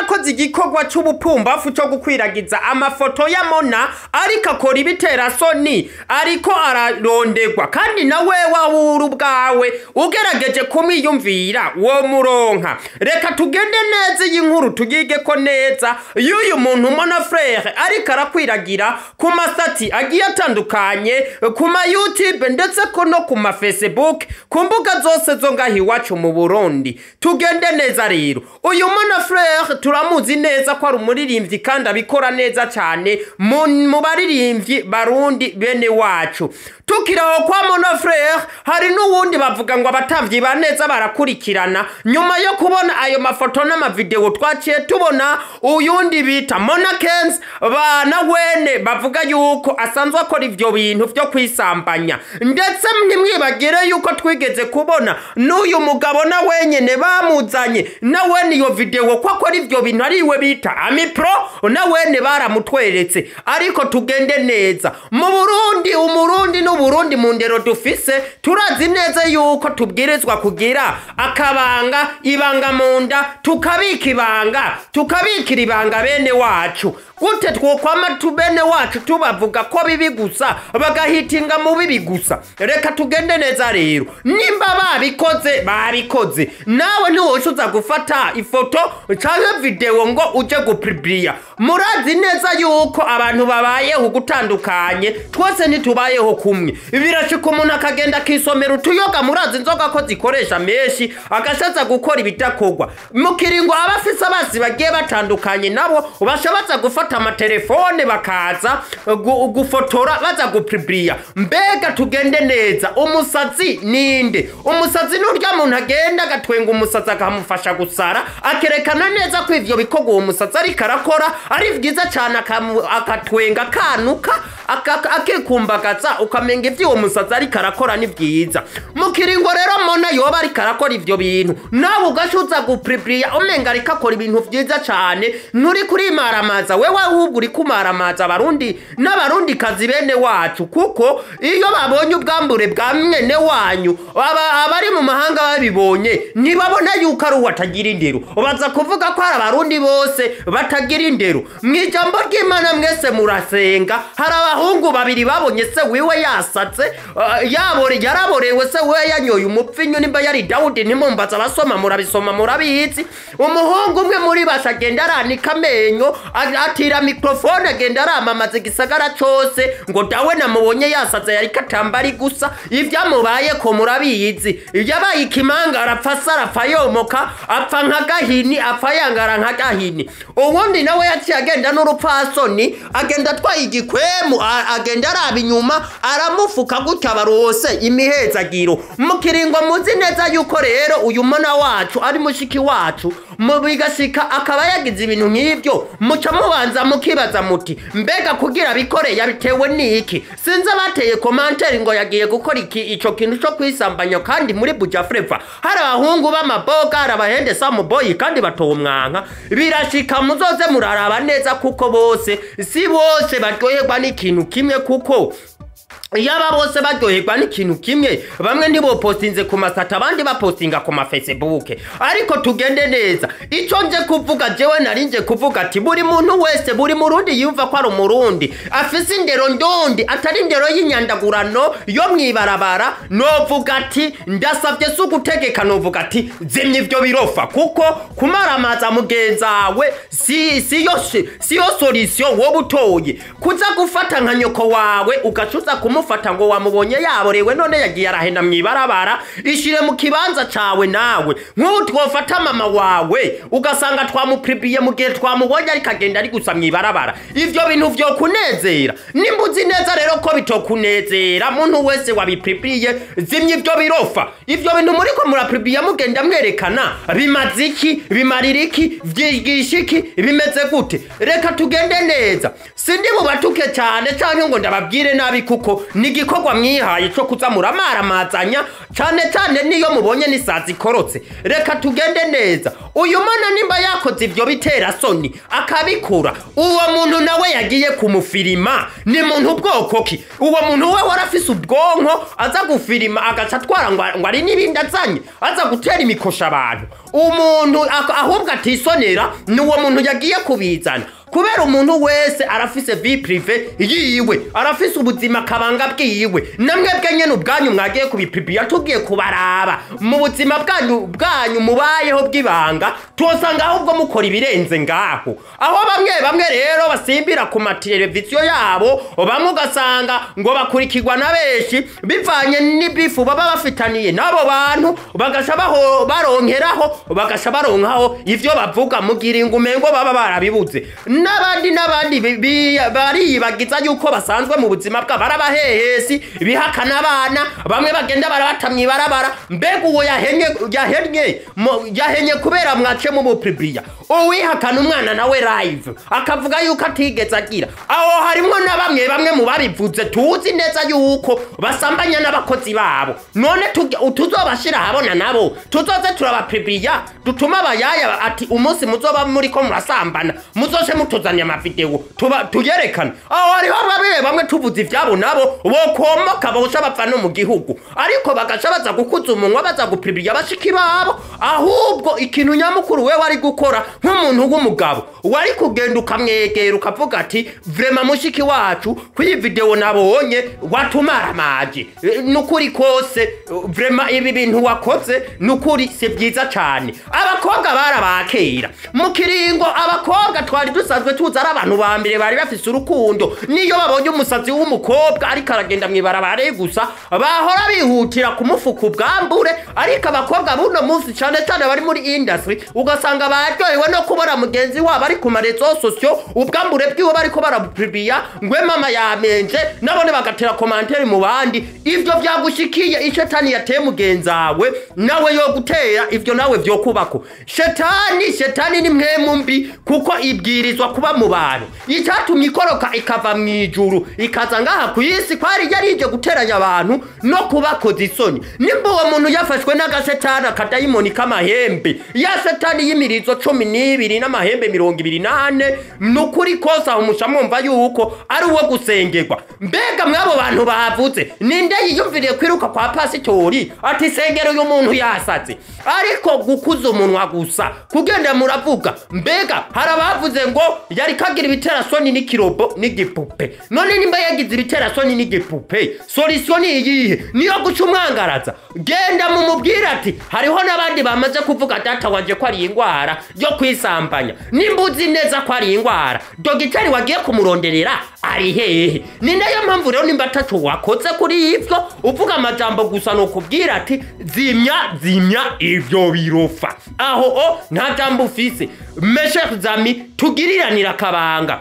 yakoze igikorwa c'ubupumbafu co gukwiragiza amafoto ya mona ariko akora ibitera soni ariko ararondegwa kandi nawe wawura ubwawe ugerageje kumwiyumvira wo muronka reka tugende neza iyi nkuru tugigeko neza y'uyu muntu mona frere ariko arakwiragira ku masati agiye atandukanye ku ma youtube ndetse ko no ku ma facebook ku mbuga zose zo ngaho iwacu mu burundi tugende neza rero uyu mona frere turamuzi neza ko ari umuririmbyi kandi abikora neza cyane mu mu baririmbyi barundi bene wacu tukiraho kwa mona frere hari n'uwundi bavuga ngo abatavyi ba neza barakurikirana nyuma yo kubona ayo mafoto n'amavideo twaciye tubona uyundi bita mona kenz bana wene bavuga yuko asanzwe akora ivyo bintu vyo kwisambanya ndetse ntimwibagire yuko twigeze kubona n'uyu mugabo na wenyene bamuzanye na wene iyo video ko akora ivyo bintu ari iwe bita amipro na wene baramutweretse ariko tugende neza mu burundi umurundi n'uburundi mu ndero dufise turazi neza yuko tubwirizwa kugira akabanga ibanga mu nda tukabika ibanga tukabikira ibanga bene wacu gute twokwama tu bene wacu tubavuga ko bibi gusa bagahitinga mu bibi gusa reka tugende neza rero nimba babikoze babikoze nawe ntiwoshuza gufata ifoto canke video ngo uje gupibiriya murazi neza yuko abantu babayeho gutandukanye twese ntitubayeho kumwe birashika umuntu akagenda akisomera utuyoga murazi inzoga ko zikoresha menshi agashaza gukora ibidakorwa mu kiringo aba afise abasi bagiye batandukanye nabo bashoboza gufata amatelefone bakaza gu- gufotora baza gupibiriya mbega tugende neza umusazi ninde umusazi n'urya muntu agenda agatwenga umusazi akamufasha gusara akerekana neza ko ivyo bikorwa uwo musazi ariko arakora ari vyiza cane akamu- agatwenga kanuka aka- akikumbagaza ukamenga ivyo uwo musazi ariko arakora ni vyiza mu kiringo rero mona yoba ariko arakora ivyo bintu nawe ugashuza gupibiriya umenga ariko akora ibintu vyiza cane nturi kurimaramaza wewe ahubwo uri kumaramaza abarundi n'abarundi kazi bene wacu kuko iyo babonye ubwambure bwa mwene wanyu aba- abari mu mahanga babibonye ntibabona yuko ari uwo atagira indero baza kuvuga ko hari abarundi bose batagira indero mu ijambo ry'imana mwese murasenga hari abahungu babiri babonye se wiwe yasatse uh, yabore yaraborewe se wiwe yanyoye umupfinyu nimba yari dawudi ntimumbaza abasoma murabisoma murabizi umuhungu umwe muri basha agenda aranika amenyo a- atira mikrofone agenda aramamaza igisagara cose ngo dawe namubonye yasaze yariko atambari gusa ivyamubaye ko murabizi yabaye ikimanga arapfa asa arapfa yomoka apfa nka gahini apfa yangara nka gahini uwundi nawe yaciye agenda n'urupfasoni agenda atwaye igikwemu a- agenda araba inyuma aramufuka gutya barose imihezagiro mu kiringo muzi neza yuko rero uyu mona wacu ari mushiki wacu mu bigashika akaba yagize ibintu nk'ivyo muca mubanza mukibaza muti mbega kugira bikore yabitewe n'iki sinzi abateye komanteri ngo yagiye gukora iki ico kintu co kwisambanya kandi muri buja freva hari abahungu b'amaboga hari abahende samuboyi kandi batowe umwanka birashika muzoze muraraba neza kuko bose si bose baryoherwa n'ikintu kimwe kuko yaba bose baryoherwa n'ikintu kimwe bamwe ntibopostinze ku masata abandi bapostinga ku mafacebook ariko tugende neza icyo nje kuvuga jewe nari nje kuvuga ati buri muntu wese buri murundi yumva ko ari umurundi afise indero ndondi atari indero y'inyandagurano yo mwibarabara novuga ati ndasavye si ugutegeka novuga ati zimya ivyo birofa kuko kumaramaza mugenzawe si siyo siyo solution wowe utoye kuza gufata nka nyoko wawe ugacuza kumufata ngo wamubonye yaborewe none yagiye arahenda mwibarabara ishire mu kibanza cawe nawe nk'ubu twofata mama wawe ugasanga twamupiripiye mu gihe twamubonye ariko agenda ari gusa mwibarabara ivyo bintu vyo kunezera nimba uzi neza rero ko bitokunezera muntu wese wabipiripiye zimya ivyo birofa ivyo bintu muriko murapiripiye mugenda mwerekana bimaze iki bimarira iki vyigisha iki bimeze gute reka tugende neza sindi bubatuke cyane canke ngo ndababwire nabi kuko ni igikorwa mwihaye cyo kuza muramaramazanya cyane cyane niyo mubonye n'isazi ikorotse reka tugende neza uyu mwana nimba yakoze ibyo bitera soni akabikura uwo muntu nawe yagiye kumufirima ni muntu bwoko ki uwo muntu we warafise ubwonko aza gufirima agaca atwara ngo ngo ari n'ibindi azanye aza gutera imikosha abantu umuntu ak- ahubwo atisonera ni uwo muntu yagiye kubizana kubera umuntu wese arafise vi prive yiwe arafise ubuzima kabanga bwiwe namwebwe nyene ubwanyu mwagiye kubipipiya tugiye kubaraba mu buzima bwanyu bwanyu mubayeho bw'ibanga tuhosanga ahubwo mukora ibirenze ngaho aho bamwe bamwe rero basimbira ku mateleviziyo yabo bamwe ugasanga ngo bakurikirwa na benshi bivanye n'ibifu baba bafitaniye n'abo bantu bagasha baho baronkeraho bagasha baronkaho ivyo bavuga mugira ingume ngo baba barabibuze n'abandi n'abandi bi- bi- bariyibagiza yuko basanzwe mu buzima bwabo ari abahehesi bihakana abana bamwe bagenda barabata mw'ibarabara mbega uwo yahenye yahenye mo- yahenye kubera mwace mu bupribriya uwihakana umwana nawe live akavuga yuko atigeze agira aho harimwo na bamwe bamwe mu babivuze tuzi neza yuko basambanya n'abakozi babo none tuge- tuzobashira ahabona nabo tuzoze turabapribriya dutuma abayaya ati umunsi muzoba muriko murasambana muzoce mutuzanira amavideo tuba tuyerekane aho hariho bamwe bamwe tuvuze ivyabo nabo bokomoka bosha bapfa no mu gihugu ariko bagaca baza gukuza umunwa baza gupribriya bashiki babo ahubwo ikintu nyamukuru we wari gukora nk'umuntu w'umugabo wari kugenda ukamwegera ukavuga ati vrema mushiki wacu kw'iyi video nabonye watumaramaje Eh, nukuri kose eh, vrema ibi bintu wakoze nukuri si byiza cyane abakobwa barabakera mu kiringo abakobwa twari dusanzwe tuzi ari abantu ba mbere bari bafise urukundo niyo babonye umusazi w'umukobwa ariko aragenda mw'ibarabara gusa bahora bihutira kumufuka ubwambure ariko abakobwa buno munsi cyane cyane bari muri industry ugasanga baryohewe no kubona mugenzi wabo ari ku marezo sosio ubwambure bwiwe bariko barabupribiya ngwe mama yamenje nabone bagatera komantere mu bandi ivyo vyagushikiye ishetani yateye mugenzawe nawe yo gutera ivyo nawe vyo kubako shetani shetani ni mwemu mbi kuko ibwirizwa kuba mu bantu icyatumye ikoroka ikava mu ijuru ikaza ngaha ku isi kwari yarije guteranya abantu no kubakoza isoni nimba uwo muntu yafashwe n'agashetani akadayimoni k'amahembe ya shetani y'imirizo cumi n'ibiri n'amahembe mirongo ibiri n'ane ni ukuri kose aho musha mwumva yuko ari uwo gusengerwa mbega mw'abo bantu bavuze ninde yiyumviriye kwiruka kwa pasitori ati sengera uyu muntu yasaze ariko gukuza umunwa gusa kugenda muravuga mbega hari abavuze ngo yari kagira ibiterasoni n'ikirobo n'igipupe none nimba yagize ibiterasoni n'igipupe solisiyo ni iyihe niyo guca umwangaraza genda mumubwire ati hariho n'abandi bamaze kuvuga data wanje ko ari indwara yo kwisambanya nimba uzi neza ko ari indwara dogiteri wagiye kumuronderera ari hehe ni nayo mpamvu rero nimba ataco wakoze kuri ivyo uvuga amajambo gusa ni ukubwira ati zimya zimya ivyo birofa aho o nta jambo ufise meshe zami tugiriranira akabanga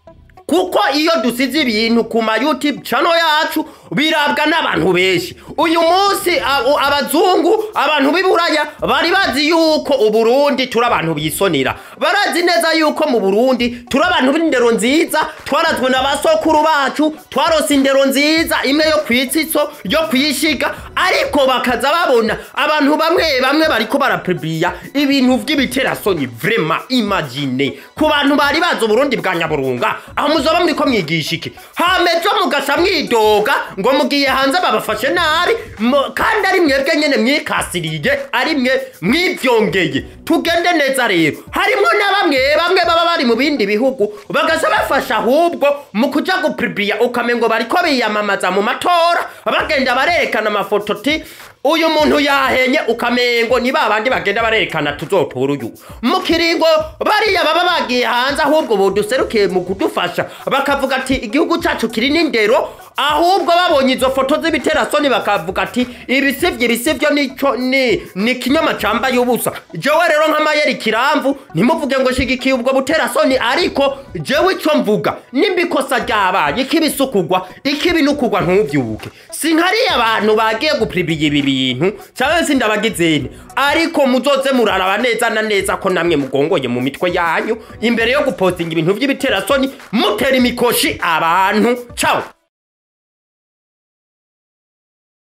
kuko iyo dusize ibintu ku ma youtube channel yacu birabwa n'abantu benshi uyu munsi a- u- abazungu abantu b'iburaya bari bazi yuko uburundi turi abantu bisonera barazi neza yuko mu burundi turi abantu b'indero nziza twarazwe na basokuru bacu twarose indero nziza imwe yo kwitsitso yo kwishiga ariko bakaza babona abantu bamwe bamwe bariko barapribiya ibintu vy'ibiterasoni vrema imagine ku bantu bari bazi uburundi bwa nyaburunga aho muzoba muriko mwigisha iki hamejo mugasha mwidoga ngo mugiye hanze babafashe nabi mo- kandi ari mwebwe nyene mwikasiriye ari mwe mwivyongeye tugende neza rero harimwo na bamwe bamwe baba bari mu bindi bihugu bagasha bafasha ahubwo mu kuja gupribiya ukamengo bariko biyamamaza mu matora bagenda barerekana amafoto ti uyu muntu yahenye ukamengo ni babandi bagenda barerekana tuzotora uyu mu kiringo bariya baba bagiye hanze ahubwo buduserukiye mu kudufasha bakavuga ati igihugu cyacu kiri n'indero ahubwo babonye izo foto z'ibiterasoni bakavuga ati ibisivyo ibisivyo nico ni ni kinyoma cambaye ubusa jewe rero nk'amayeri kiramvu ntimuvuge ngo shigikiye ubwo buterasoni ariko jewe ico mvuga nimba ikosa ryabaye ikibisukugwa ikibinukugwa ntuvyuke sinkariye abantu bagiye gupribiya ibi bintu cyangwa se ndabagizene ariko muzoze muraraba neza na neza ko namwe mugongoye mu mitwe yanyu imbere yo gupostinga ibintu vy'ibiterasoni mutera imikoshi abantu ciao